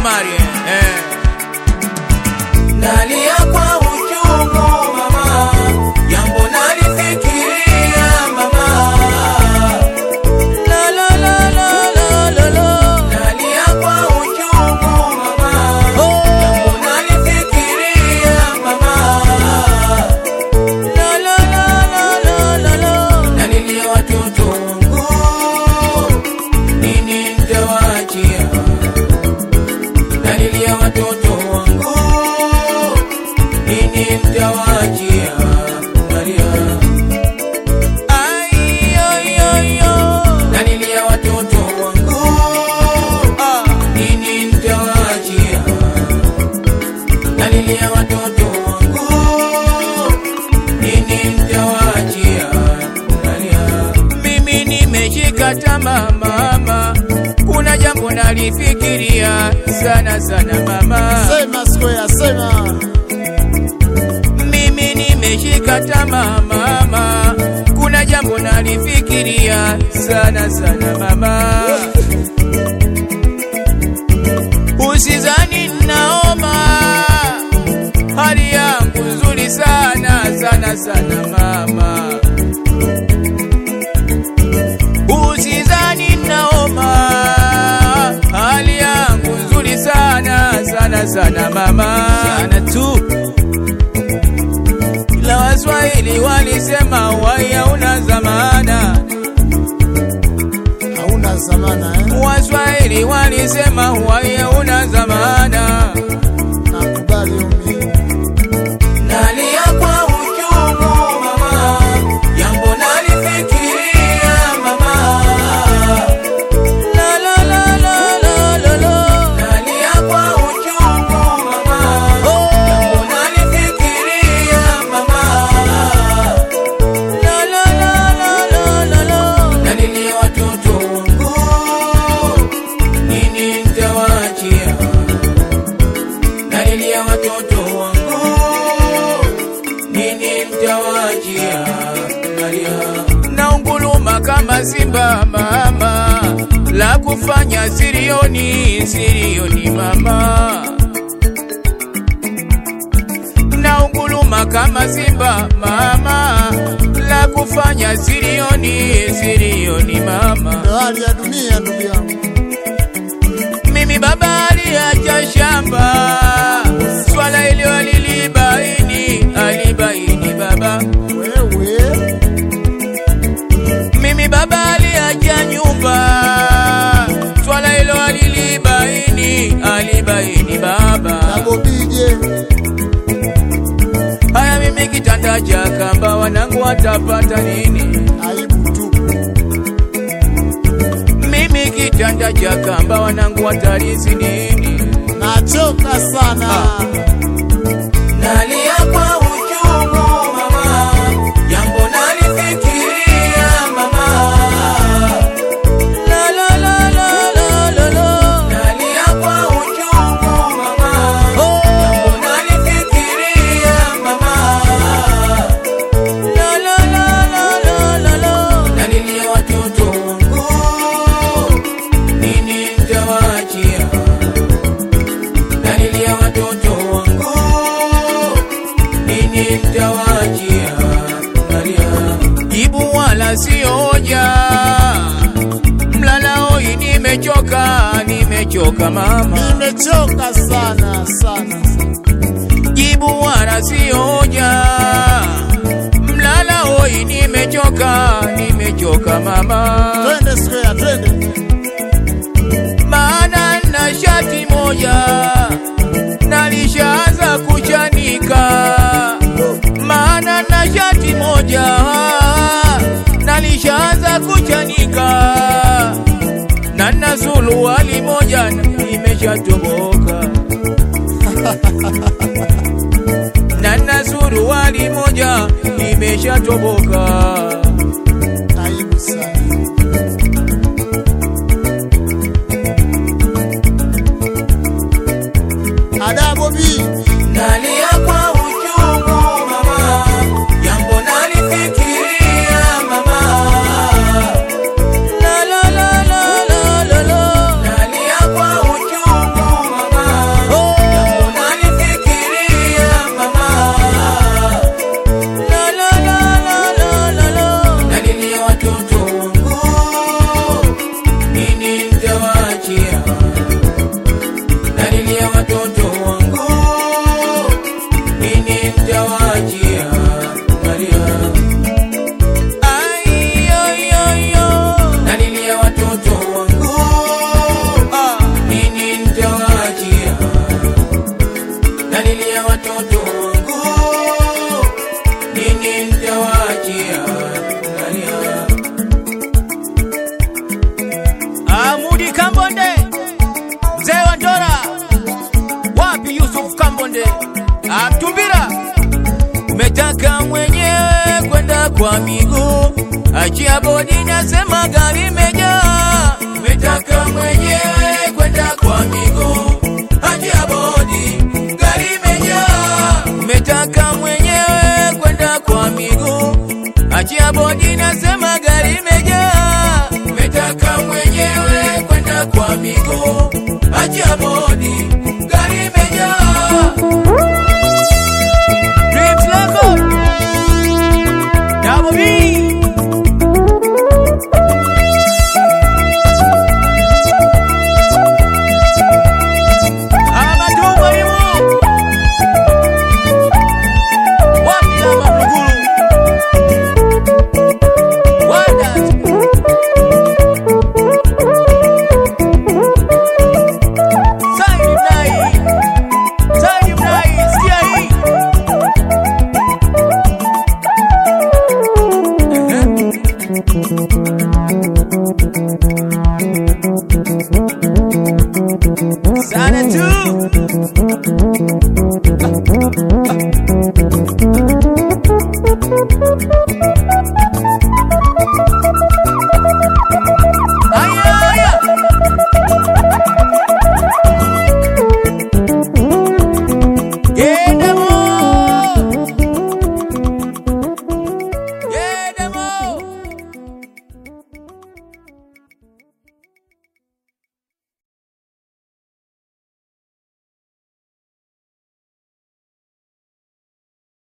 Shomari eh. Nalia kwa uchungu mama, jambo nalifikiria mama. La la la la la la la. Nalia kwa uchungu mama, Oh. jambo nalifikiria mama. La la la la la la la. Nalilia watoto wangu, nini nitawaachia? Nalilia watoto wangu, nini nitawaachia? Nalia Ay, ay, ay, ay. Nalilia watoto wangu, Ah. nini nitawaachia? Nalilia watoto wangu, nini nitawaachia? Nalia Mimi nimeshika tamaa mama, kuna jambo nalifikiria sana sana mama. Sema square, sema. Mimi nimeshika tamaa mama, kuna jambo nalifikiria sana sana mama. Usizani naoma, hali yangu nzuri sana sana sana mama. Usizani naoma, hali yangu nzuri sana sana sana mama. Sana tu ila Waswahili walisema wai hauna zamana. Hauna zamana eh? Waswahili walisema wai hauna zamana. Nakubali umi. Nalia kwa uchungu mama, jambo nalifikiria mama. La la la la la la la. Nalia kwa uchungu mama, Oh. jambo nalifikiria mama. La la la la la la la. Nalilia watoto wangu, nini nitawaachia? Nalilia watoto wangu, nini nitawaachia? Nalia naunguluma kama simba mama, la kufanya sirioni sirioni mama, naunguluma kama simba mama, la kufanya sirioni sirioni mama. Ndio hali ya dunia ndugu yangu. Mimi baba aliacha shamba, swala hilo alilibaini, alibaini baba Wewe Mimi baba aliacha nyumba, swala hilo alilibaini, alibaini baba. nabobije Haya, mimi kitanda cha kamba, wanangu watapata nini? aibu tu. Mimi kitanda cha kamba, wanangu watarithi nini? Nachoka sana. Nalia kwa uchungu mama, jambo nalifikiria mama. La la la la la la la. Nalia kwa uchungu mama, Oh. jambo nalifikiria mama. La la la la la la la. Nalilia watoto wangu, nini nitawaachia? Nalilia watoto wangu, nini nitawaachia? Nalia Jibu wala sioja, mlala hoi, nimechoka, nimechoka mama. Nimechoka sana sana. jibu wala sioja, mlala hoi, nimechoka, nimechoka mama, Twende square, twende. maana na shati moja nalishaanza kuchanika, maana na shati moja nalishaanza kuchanika, na na suruali moja imeshatoboka na na suruali moja imeshatoboka. Aibu sana. Adabu bi. Nalia kwa uchungu mama, jambo nalifikiria mama. La la la la la la la. Nalia kwa uchungu mama, kwa miguu, achia bodi, nasema gari imejaa. Umetaka mwenyewe kwenda kwa miguu, achia bodi, gari imejaa. Umetaka mwenyewe kwenda kwa miguu, achia bodi, nasema gari imejaa. Umetaka mwenyewe kwenda kwa miguu, achia bodi, gari imejaa. Dreams Record. Double B. Ama tumbo himo. Wapi ama Mlugulu? Wonders. Saidi Mnai. Saidi Mnai, sikia hii. Sana tu.